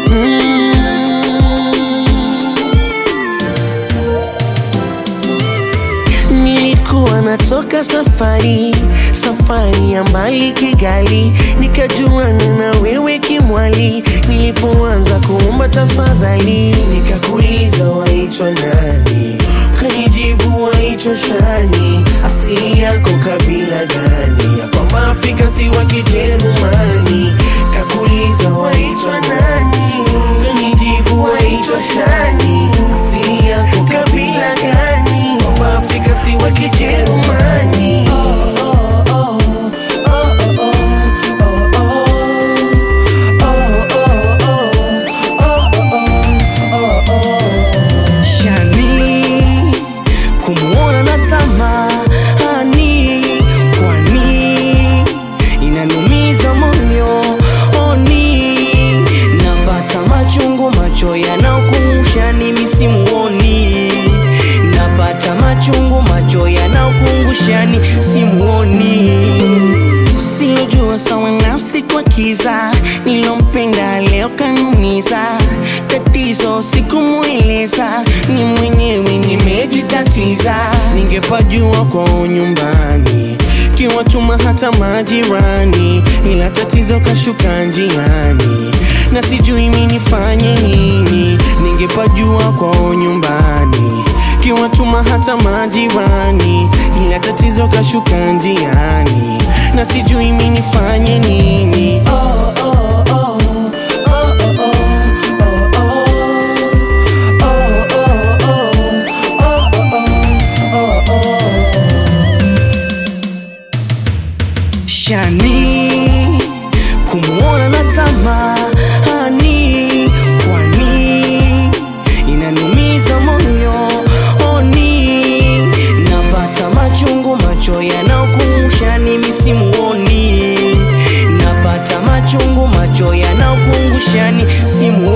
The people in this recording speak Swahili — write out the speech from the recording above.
Nilikuwa natoka safari, safari ya mbali Kigali, nikajuana na wewe kimwali. Nilipoanza kuomba tafadhali, nikakuuliza waitwa nani, ukanijibu waitwa Shani. Asili yako kabila gani? Ya kwamba Afrika si wa Kijerumani. Kakuuliza waitwa nani, ukanijibu waitwa Shani. Asili yako kabila gani? Kwamba Afrika si wa Kijerumani. Shani kumuona na tamani, kwani inanumiza moyo oni, napata machungu, macho yanaokumbusha ni misimuoni, napata machungu, macho yanaokumbusha ni simuoni Siyojua sawa nafsi kwa kiza, nilompenda leo kanumiza. Tatizo sikumweleza, ni mwenyewe nimejitatiza. Ningepajua kwao nyumbani, kiwatuma hata majirani, ila tatizo kashuka njiani, na sijui mi nifanye nini. Ningepajua kwao nyumbani, kiwatuma hata majirani, ila tatizo kashuka njiani, na sijui mi nifanye nini. Shani kumuona na tamani, kwani inanumiza moyo oni, napata machungu, macho yanaokumbusha ni misimuoni, napata machungu, macho yanaokumbusha ni simuoni.